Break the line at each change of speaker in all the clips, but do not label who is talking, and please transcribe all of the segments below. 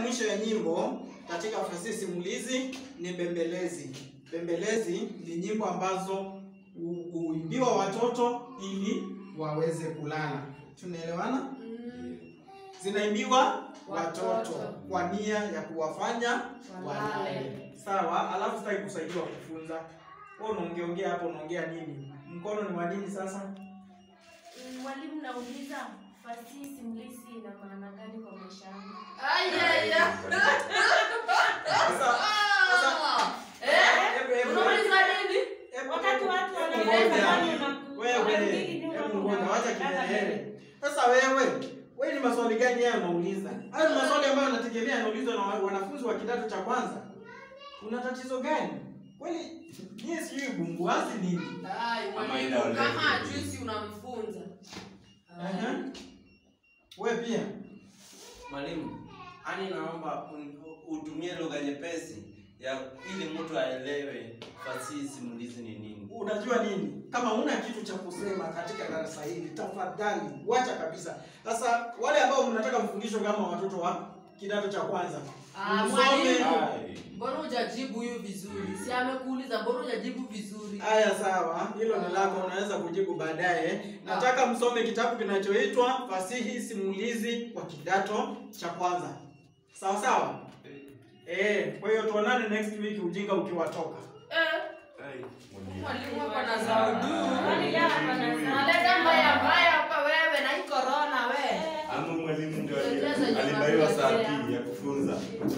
mwisho ya nyimbo katika fasihi simulizi ni bembelezi. Bembelezi ni nyimbo ambazo hu- huimbiwa watoto ili waweze kulala. Tunaelewana? Zinaimbiwa watoto
Watoto.
kwa nia ya kuwafanya
Walale.
walale. Sawa, alafu sitaki kusaidiwa kufunza. Wewe unaongeongea hapo, unaongea nini? Mkono ni wa nini sasa?
Mm, Mwalimu, nauliza fasihi simulizi ina maana gani kwa maisha yangu?
Ayaya.
Sasa sasa
Eh?
hebu hebu
Unauliza nini?
hebu-
Wakati watu
hebu
wanaeleza
ngoja.
ndani ya maku-
Wewe,
wakati mwingi nyuma
hebu
kuna-
ngoja, wacha
dada
kielele. Sasa wewe, wewe ni maswali gani haya unauliza? Hayo ni maswali ambayo yanategemea yanaulizwa na wa- wanafunzi wa kidato cha kwanza. Una tatizo gani? Kweli nyie sijui bumbuazi nini?
Ai,
Mama
mwalimu,
inaoleka.
kama ajusi unamfunza.
Aha. Wewe pia.
Mwalimu, ani naomba un- utumie lugha nyepesi ya ili mtu aelewe fasihi simulizi ni nini.
Unajua nini? Kama una kitu cha kusema katika darasa hili, tafadhali wacha kabisa. Sasa wale ambao mnataka mfundishwe kama watoto wa kidato cha kwanza,
Ah,
msome.
mwalimu.
Ai.
Mbona hujajibu huyu vizuri? Si amekuuliza mbona hujajibu vizuri?
Haya, sawa, hilo ni lako, unaweza kujibu baadaye. Nataka msome kitabu kinachoitwa Fasihi Simulizi kwa kidato cha kwanza, sawa sawa. Eh, kwa hiyo tuonane next week, ujinga ukiwatoka.
Eh,
Ai.
mwalimu hapa na zaudu.
Mwalimu hapa na zaudu.
Unaleta mbaya mbaya hapa wewe na hii corona we.
Ama mwalimu ndio ali-
Tueleze
alibaiwa saa
tunakuletea.
pili ya kufunza.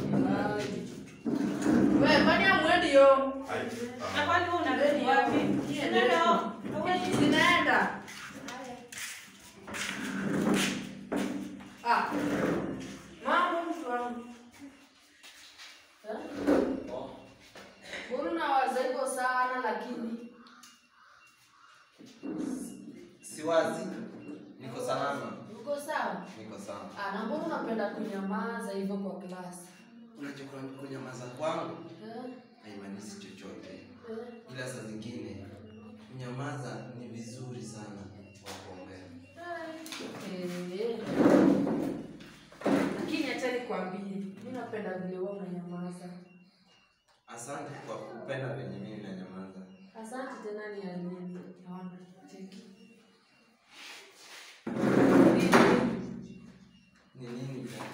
Wewe kwani hamwendi yo?
Ai.
Na
Ah.
kwani wewe unarudi wapi? Unaenda home? Hauendi?
Zinaenda. Ah. Mambo mtu wangu. Eh?
Oh.
Mbona unawaza hivyo sana lakini
Siwazi. Niko salama.
uko sawa?
Niko sawa.
Ah, na mbona unapenda kunyamaza hivyo kwa klasi?
Unajua kunyamaza kwangu
Eh?
haimaanishi chochote.
Eh?
Ila saa zingine kunyamaza ni vizuri sana kwa kuongea.
Eh. Lakini acha nikwambie, mimi napenda vile wewe unanyamaza.
Asante kwa kupenda venye mimi nanyamaza.
Asante tena ni ya nini? Naona cheki.
Ni nini tena?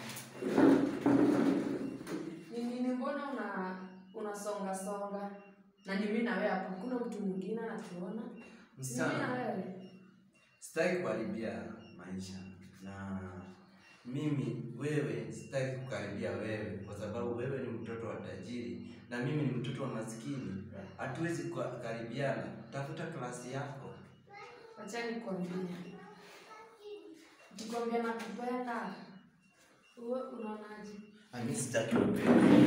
Ni nini mbona una unasonga songa? Na ni mimi na wewe hapa. Kuna mtu mwingine anatuona? Ni mimi na
Msichana,
wewe.
sitaki kuharibia maisha na mimi wewe, sitaki kukaribia wewe kwa sababu wewe ni mtoto wa tajiri na mimi ni mtoto wa maskini. Hatuwezi kukaribiana. Tafuta klasi yako.
Acha nikwambie. Nikwambia nakupenda. Wewe unaonaje?
Mimi sitaki mapenzi.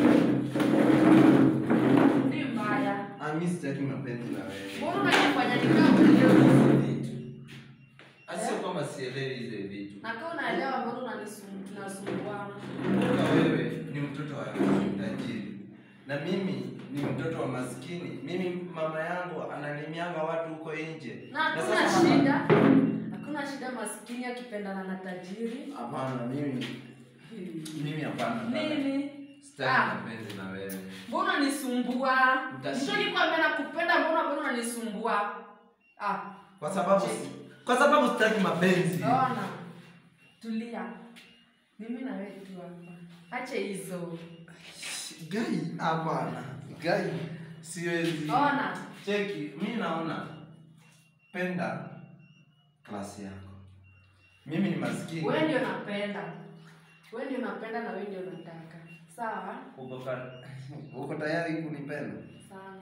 Ni mbaya.
Mimi sitaki mapenzi na wewe.
Mbona unajifanya ni kama unaelewa
Vitu. Asio kwamba sielewi hizo vitu.
Na kama unaelewa mbona unanisumbua tunasumbuana?
Kumbuka wewe ni mtoto wa tajiri na mimi ni mtoto wa maskini. Mimi mama yangu analimianga watu huko nje.
Na hakuna
sasa-
shida. Hakuna shida maskini akipendana na tajiri.
Hapana, mimi mimi hapana. dada.
Nini?
Sitaki
Ah.
mapenzi na wewe.
Mbona unanisumbua?
Utashi-
Mtu nikwambia nakupenda mbona mbona unanisumbua? Ah,
Kwa sababu kwa sababu sitaki mapenzi.
ona. Tulia. Mimi na wewe tu hapa. Acha hizo.
Gai, hapana. Gai, siwezi.
Ona.
Cheki, mimi naona penda klasi yako. Mimi ni maskini.
Wewe ndio napenda. Wewe ndio napenda na wewe ndio nataka. Sawa?
Uko ka- uko tayari kunipenda?
Sana.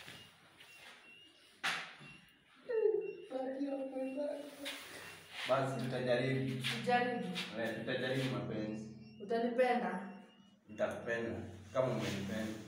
Basi tutajaribu.
Jaribu.
Eh, tutajaribu mapenzi.
Utanipenda?
Nitakupenda kama umenipenda.